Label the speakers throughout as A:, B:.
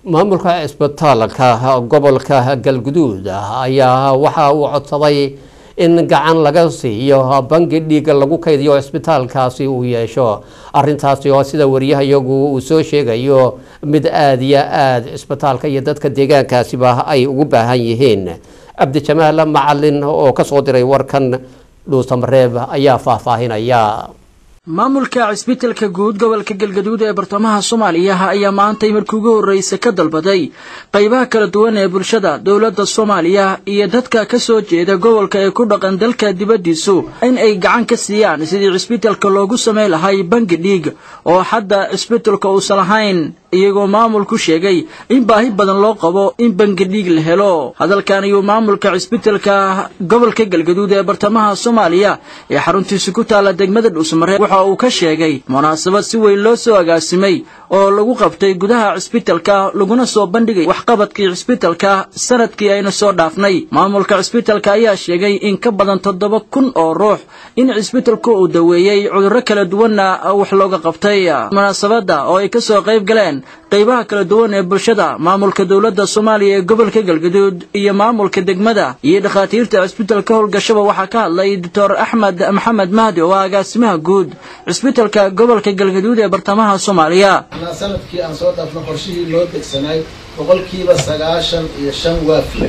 A: maamulka cisbitaalka gobolka galguduud ayaa waxa uu codsaday in gacan laga siiyo bangi dhiiga lagu kaydiyo cisbitaalkaasi uu yeesho arintaasi oo sida wariyahayagu uu soo sheegayo mid aada iyo aada cisbitaalka iyo dadka deegaankaasiba ay ugu baahan yihiin cabdijamaal macalin oo kasoo diray warkan dhuusamareeb ayaa faahfaahinaya
B: maamulka cisbitalka guud gobolka galgaduud ee bartamaha soomaaliya ayaa maantay markii ugu horreysa ka dalbaday qaybaha kala duwan ee bulshada dowladda soomaaliya iyo dadka ka soo jeeda gobolka ee ku dhaqan dalka dibaddiisu in ay gacan ka siiyaan sidii cisbitalka loogu samayn lahay bangi dhiig oo hadda cisbitalka uusan lahayn iyagoo maamulku sheegay in baahi badan loo qabo in bangi dhiig la helo hadalkan ayuu maamulka cisbitalka gobolka galgaduud ee bartamaha soomaaliya ee xaruntiisa ku taalla degmada dhuusmare waxa uu ka sheegay munaasabad si weyn loo soo agaasimay oo lagu qabtay gudaha cisbitalka laguna soo bandhigay waxqabadkii cisbitalka sanadkii ayna soo dhaafnay maamulka cisbitalka ayaa sheegay in ka badan toddoba kun oo ruux in cisbitalku uu daweeyey cudurro kala duwanna wax looga qabtay munaasabadda oo ay kasoo qayb galeen qaybaha kala duwan ee bulshada maamulka dowladda soomaaliya ee gobolka galgaduud iyo maamulka degmada iyo dhakhaatiirta cisbitalka howlgashaba waxaa ka hadlay doctor axmed maxamed mahdi oo ah agaasimaha guud cisbitalka gobolka galgaduud ee bartamaha soomaaliya
C: sanadkii aan soo dhaafno qorshihii loo degsanay boqolkiiba sagaashan iyo shan waa fulay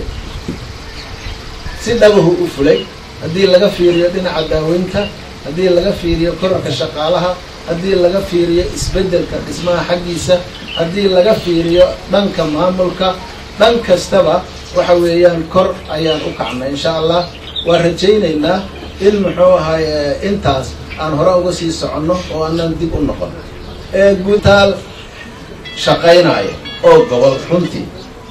C: si dhabahu u fulay haddii laga fiiriyo dhinaca daaweynta haddii laga fiiriyo korarka shaqaalaha haddii laga fiiriyo isbeddelka dhismaha xaggiisa haddii laga fiiriyo dhanka maamulka dhan kastaba waxa weeyaan kor ayaan u kacnay insha allah waan rajaynaynaa in muxuu ahay intaas aan hore uga sii soconno oo aanan dib u noqon ee guutaal shaqaynaayo oo gobol runtii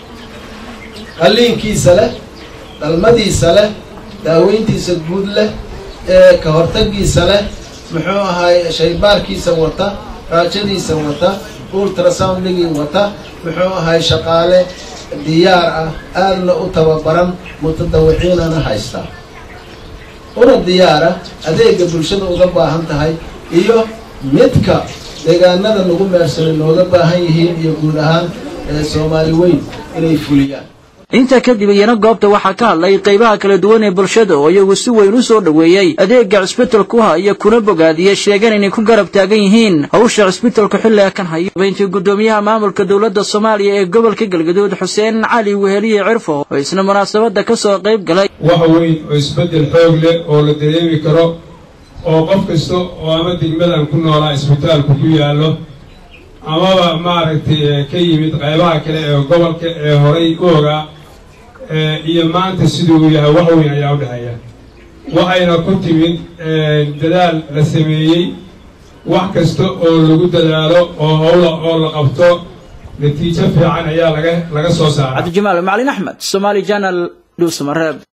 C: qalliinkiisa leh dhalmadiisa leh daaweyntiisa guud leh ee ka hortagiisa leh muxuu ahaay shaybaarkiisa wata raajadiisa wata ultrasoundligii wata muxuu ahaay shaqaale diyaar ah aadna u tababaran mutadawiciinana haystaa una diyaara adeega bulshada uga baahan tahay iyo midka deegaanada nagu meersanay nooga baahan yihiin iyo guud ahaan soomaali weyn inay fuliyaan
B: intaa kadib iyana goobta waxaa ka hadlay qaybaha kala duwan ee bulshada oo iyagu si weyn u soo dhoweeyey adeega cisbitalku haya kuna bogaadiyey sheegeen inay ku garab taagan yihiin hawsha cisbitalku xilliga kan hayo habeyntii guddoomiyaha maamulka dowladda soomaaliya ee gobolka galgaduud xuseen cali weheliye cirfo oo isna munaasabadda ka soo qayb galay
D: wax weyn oo isbeddel xoog leh oo la dareemi karo oo qof kasta oo ama degmadan ku noolaa isbitaalku ku yaallo amaba maaragtay ka yimid qaybaha kale ee gobolka ee horay u ogaa iyo maanta siduu yahay wax weyn ayaa u dhexeeya waxayna ku timid dadaal la sameeyey wax kasta oo lagu dadaalo oo howla oo la qabto natiijo fiican ayaa laga laga soo saaray
B: cabdijamaal macalin axmed somaali janal dhuusamareeb